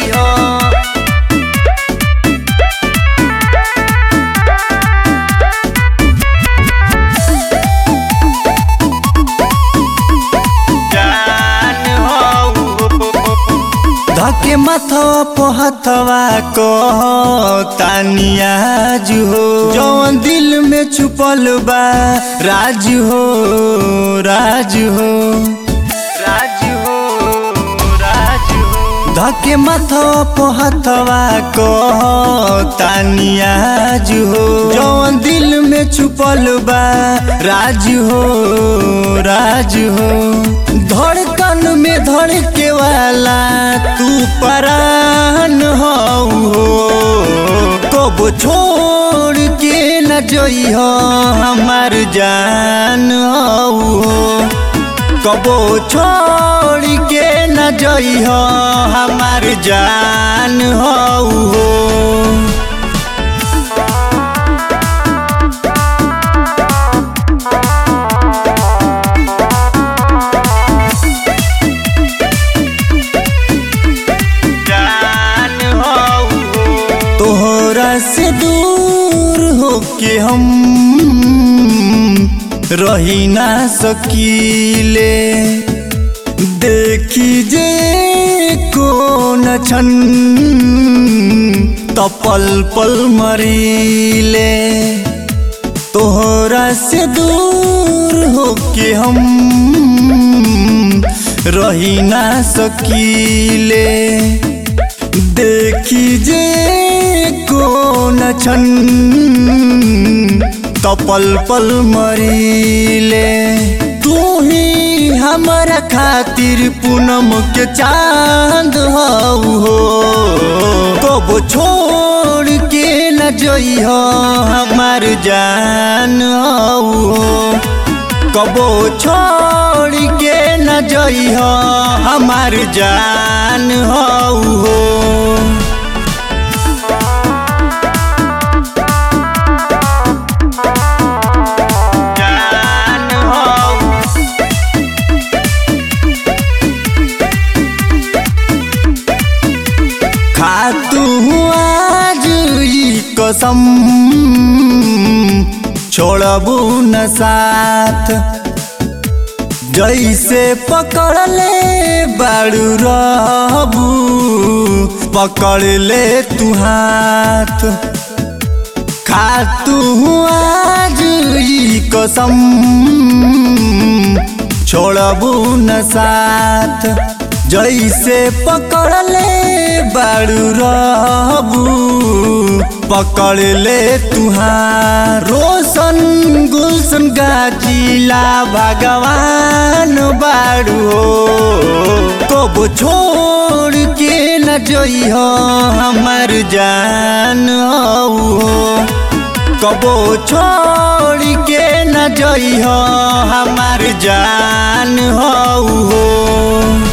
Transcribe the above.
जइहो जान हो धके माथवा पहथवा को तानिया हो जौन दिल में छुपल बा राज हो राज हो राज हो राज हो धके माथवा पहथवा को तानिया हो जौन दिल में छुपल बा राज हो राज हो धड़कन में धड़के वाला तू परान हो कब छोड़ के न जइह हमार जान हो कबो छोड़ के न जइह हमार जान हो जान हो तोहरा से दूर होके हम रही ना सकीले देखी जे कौन छन तपल पल मरीले तोहरा से दूर होके हम रही ना सकीले देखी जे कौन छन तपल पल मरीले तू ही हमारा खातिर पूनम के चांद हो कब छोड़ के न जइह हमार जान हो कबो छोड़ के न जइह हमार जान हो जान हो खातू आज ई कसम छोड़बू न साथ जैसे पकड़ले बाड़ू रहबू पकड़ ले तू हाथ खातू आज ई कसम छोड़बू न साथ जैसे पकड़ले बाड़ू रहबू पकड़ ले तुहार रोशन गुलशन गाजिला भगवान बाड़ू हो कब छोड़ के न जइह हमार जान हो कबो छोड़ के न जइह हमार जान हो